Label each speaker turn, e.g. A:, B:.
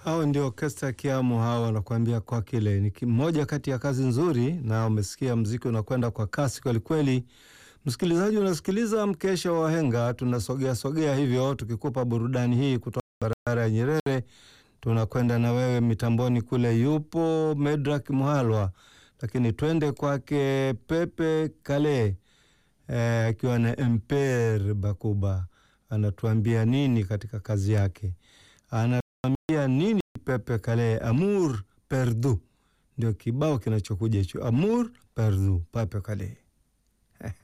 A: Hao ndio Orkestra Kiamu, hao wanakuambia kwa kile ni moja kati ya kazi nzuri, na umesikia mziki unakwenda kwa kasi kwelikweli. Msikilizaji, unasikiliza mkesha wa wahenga, tunasogea sogea hivyo tukikupa burudani hii kutoka barabara ya Nyerere. Tunakwenda na wewe mitamboni kule, yupo Medrak Muhalwa, lakini twende kwake Pepe Kale akiwa eh, na Emper Bakuba anatuambia nini katika kazi yake anatuambia nini? Pepe Kale, Amour perdu ndio kibao kinachokuja hicho, Amour perdu, Pepe Kale.